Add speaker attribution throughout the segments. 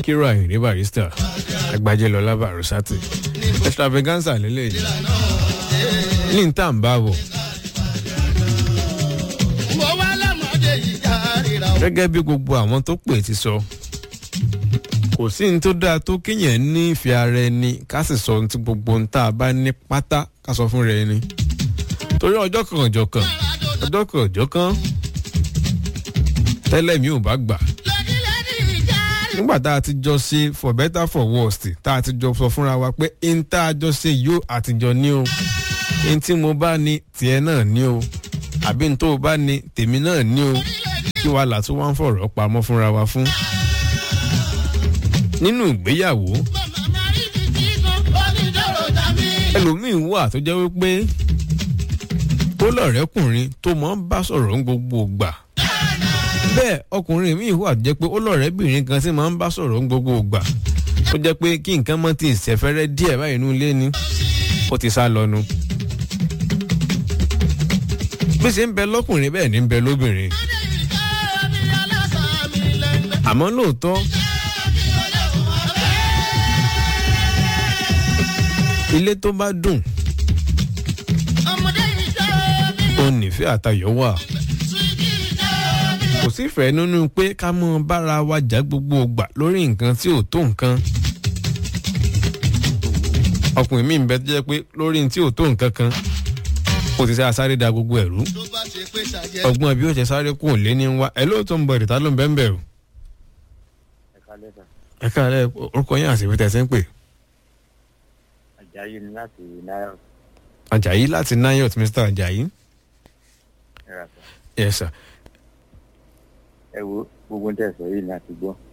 Speaker 1: síkírù àyìnrí barista agbájé lọlá barusati extravaganza lélẹ́yìí ní ní tá à ń bá bọ̀.
Speaker 2: mo wá lọ́mọdé yìí já ríra o.
Speaker 1: gẹ́gẹ́ bí gbogbo àwọn tó pè ti sọ kò sí ní tó dáa tó kéèyàn ní ìfẹ́ ara ẹni ká sì sọ ohun tí gbogbo ohun tá a bá ní pátá ká sọ fún rẹ ni torí ọjọ́ kan ọjọ́ kan ọjọ́ kan ọjọ́ kan tẹ́lẹ̀ mi ò bá gbà
Speaker 2: lẹ́dílẹ́dí ìjà rí.
Speaker 1: nígbà tá a ti jọ ṣe for better for worst tá a ti jọ sọ fúnra wa pé n tá a jọ ṣe yóò àtijọ́ ní o n tí mo bá ní tiẹ̀ náà ní o àbí n tó o bá ní tèmi náà ní o kí wàá là tún wá ń fọ̀rọ̀ pamọ́ fúnra wa fún. nínú ìgbéyàwó
Speaker 2: màmá rí ti tí kan onídọ̀rọ̀ tàbí.
Speaker 1: ẹlòmíín wà tó jẹ́ wípé tó lọ̀rẹ́kùnrin tó máa ń bá sọ̀rọ̀ ń gbogbo gbà bẹ́ẹ̀ ọkùnrin míì wà tó jẹ́ pé ó lọ̀rẹ́bìnrin kan tí máa ń bá sọ̀rọ̀ ń gbogbo gbà tó jẹ́ pé kí nǹkan mọ́ ti ìṣẹ̀fẹ́rẹ́ díẹ̀ báyìí inú ilé ni ó ti sá lọ́nu. bí ṣe ń bẹ lọ́kùnrin bẹ́ẹ̀ ni ń bẹ lóbìnrin
Speaker 2: ìjà mi aláṣà mi lẹ́gbẹ̀ẹ́.
Speaker 1: àmọ́ lóòótọ́ ilé tó bá dùn
Speaker 2: ọmọdé ìjà mi
Speaker 1: ó nífẹ̀ẹ́ àtayọ̀ wà.
Speaker 2: sùdí ìjà mi.
Speaker 1: kò sí ìfẹ́ nínú pé ká mọ bára wa jà gbogbo ògbà lórí nǹkan tí ò tó nǹkan. ọkùnrin mi ń bẹ tó jẹ́ pé lórí tí ò tó nǹkan kan kò ti sẹ́ asáré da gbogbo ẹ̀rú.
Speaker 2: tó bá ṣe pé ṣàjẹ́.
Speaker 1: ọgbọ́n bí ó ṣe sáré kù lé ní wá ẹ lóòótọ́ ń bọ ìrètá ló ń bẹ́ẹ̀ bẹ́ẹ̀ o.
Speaker 3: ẹ̀ka lẹ́sà
Speaker 1: ẹ káàárẹ̀ orúkọ yín àti ìfẹ́tẹ̀ ṣe ń pè.
Speaker 3: àjàyí ni láti náírà
Speaker 1: ajayi láti nayot mr ajayi.
Speaker 3: ẹ̀rà sọ.
Speaker 1: yes sir.
Speaker 3: ẹ wo gbogbo ń tẹ̀sán yìí ni a ti gbọ́.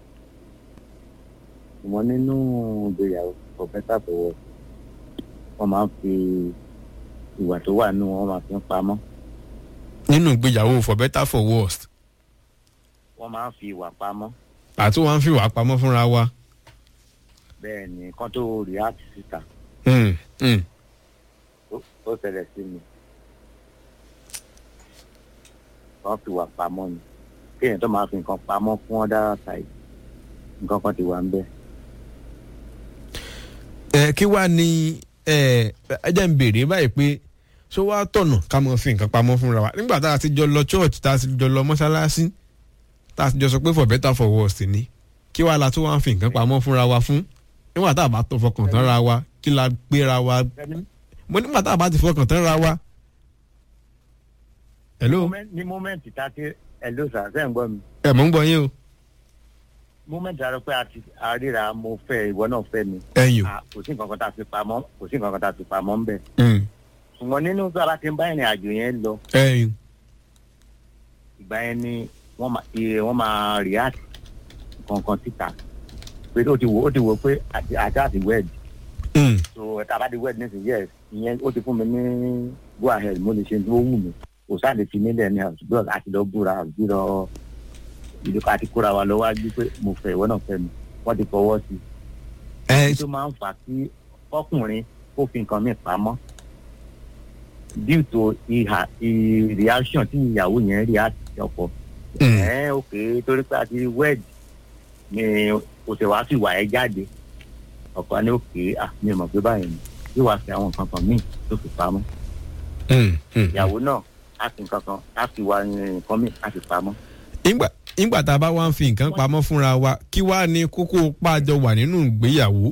Speaker 3: ìmọ̀ nínú ìgbéyàwó for better for worse wọ́n máa ń fi ìwà tó wà nínú wọn máa fi ń pamọ́
Speaker 1: nínú ìgbéyàwó for better for worst
Speaker 3: wọ́n máa ń fi ìwà pamọ́
Speaker 1: àti wọn fi wà pamọ́ fúnra wa.
Speaker 3: bẹ́ẹ̀ ni kán tó react síta
Speaker 1: Hmm, hmm.
Speaker 3: ó- ó ṣẹlẹ̀ sí mi wọ́n fi ìwà pamọ́ ni kéèyàn tó máa fi nǹkan pamọ́ fún ọ́dà side nǹkan kan ti wà ń bẹ́ẹ̀.
Speaker 1: ẹ kí wàá ní ẹ ẹ jẹ́ ń béèrè báyìí pé ṣó wàá tọ̀nà ká mọ̀ fi nǹkan pamọ́ fúnra wa nígbà tá a ti jọ lọ church tá a ti jọ lọ mọ́ṣáláṣí tá a ti jọ sọ pé for better for worse ni kí wàá la tó wàá fi nǹkan pamọ́ fúnra wa fún nígbà tá a bá tó fọkàn tán ra wa kí la gbéra wa mo nígbà tá a bá ti fọkàn tán ra wa. hello
Speaker 3: Moment- ní mọ́mẹ́ǹtì tá a ti ẹ̀ ló sà sẹ́ ń gbọ́ mi
Speaker 1: ẹ mọ̀ ń gbọ́ yín o
Speaker 3: mọ́mẹ́ǹtì àrò pé a ti àríra mo fẹ́ ìwọ náà fẹ́ mi
Speaker 1: ẹ̀yìn o
Speaker 3: Ah, kò sí nǹkan kan tá a fi pamọ́ kò sí nǹkan kan tá a fi pamọ́ ń bẹ̀
Speaker 1: Hmm,
Speaker 3: ṣùgbọ́n nínú bí a bá ti ń bá ìrìn àjò yẹn lọ
Speaker 1: ẹ̀yìn
Speaker 3: ìgbà yẹn ni wọ́n máa iye wọ́n máa react kankan síta pé ó ti wò ó ti wò pé àti àti àti wed
Speaker 1: Hmm,
Speaker 3: so ẹ̀ta bá di wed nísìnyí yes ìyẹn ó ti fún mi ní go ahead mo lè ṣe tó wù mí kò sáà lè fi nílẹ̀ ní àtúgbò àti lọ búra àti lọ ìlú àti kóra wa lọ wájú pé mo fẹ́ ìwọ náà fẹ́ mi wọ́n ti fọwọ́ sí i
Speaker 1: ẹ
Speaker 3: tó máa ń fà kí ọkùnrin kó fi nǹkan mi pamọ́ due to ìhà ì- reaction tí ìyàwó yẹn react sí ọkọ
Speaker 1: Hmm.
Speaker 3: ẹ ok torí pé a ti wed ni o ṣe wá sí ìwà ẹ jáde ọkọ ni ok ah mi ò mọ̀ pé báyìí ni yóò wá sí àwọn nǹkan kan míì tó fi pamọ́
Speaker 1: hmm, hmm.
Speaker 3: ìyàwó náà á fi nǹkan kan á fi wá nǹkan míì á fi pamọ́
Speaker 1: ìgbà ìgbà tá a bá wá ń fi nǹkan pamọ́ fúnra wa kí wàá ní kókó pàjọ wà nínú ìgbéyàwó.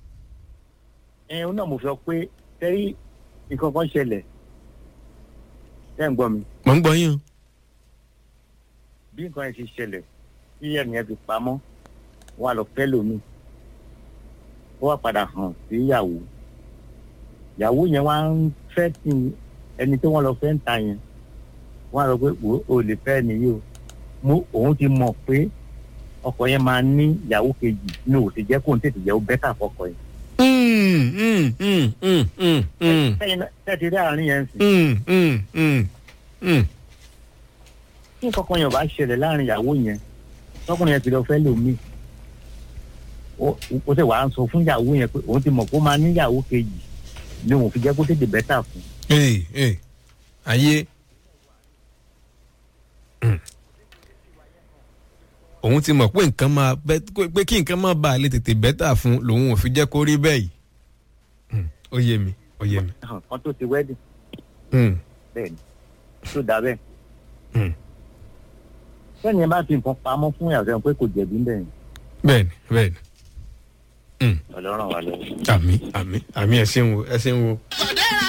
Speaker 3: ẹ ọ náà mo sọ pé tẹ́rí nǹkan kan ṣẹlẹ̀ ẹ ń gbọ́ mi
Speaker 1: mọ̀ ń gbọ́ yín o.
Speaker 3: bí nǹkan yẹn ti ṣẹlẹ̀ tí ẹ̀mí yẹn fi pamọ́ wọ́n á lọ fẹ́ lómi ó wá padà hàn sí ìyàwó ìyàwó yẹn wá ń fẹ́ tí ẹni tí wọ́n lọ fẹ́ ń ta yẹn wọ́n á lọ pé wò ó lè fẹ́ nìyí o mo òun ti mọ̀ pé ọkọ yẹn máa ní ìyàwó kejì ní òsì jẹ́ kó n tètè jẹ́ ó bẹ́tà fọkọ yẹn.
Speaker 1: Mm, mm, mm, mm, mm, mm,
Speaker 3: sẹ́yìn náà tẹ́tí rí àárín yẹn sìn
Speaker 1: mm, mm, mm, mm.
Speaker 3: tí nǹkan kan yẹn ò bá ṣẹlẹ̀ láàrin ìyàwó yẹn tọkùnrin yẹn ti lọ fẹ́ lómi ó ó sì wàá sọ fún ìyàwó yẹn pé òun ti mọ̀ kó máa ní ìyàwó kejì ni òun fi jẹ́ kó tètè bẹ́tà fún
Speaker 1: Ee, ee, ayé. Mm. òun ti mọ̀ pé nǹkan máa bẹ́ pé kí nǹkan máa bá a lè tètè bẹ́tà fún lòun ò fi jẹ́ kó rí bẹ́ẹ̀ yìí Hmm, ó yé mi ó yé mi.
Speaker 3: hàn kan tó ti wedding
Speaker 1: Hmm,
Speaker 3: bẹ́ẹ̀ ni tó dà bẹ́ẹ̀.
Speaker 1: hmm,
Speaker 3: sẹ́ni ẹ bá fi nǹkan pamọ́ fún ìyàwó pé kò jẹ̀bi ń bẹ̀rẹ̀
Speaker 1: bẹ́ẹ̀ni bẹ́ẹ̀ni Hmm,
Speaker 3: ọlọ́run wà lọ́wọ́.
Speaker 1: àmì àmì àmì ẹ ṣeun o ẹ ṣeun o.
Speaker 2: Fàdéra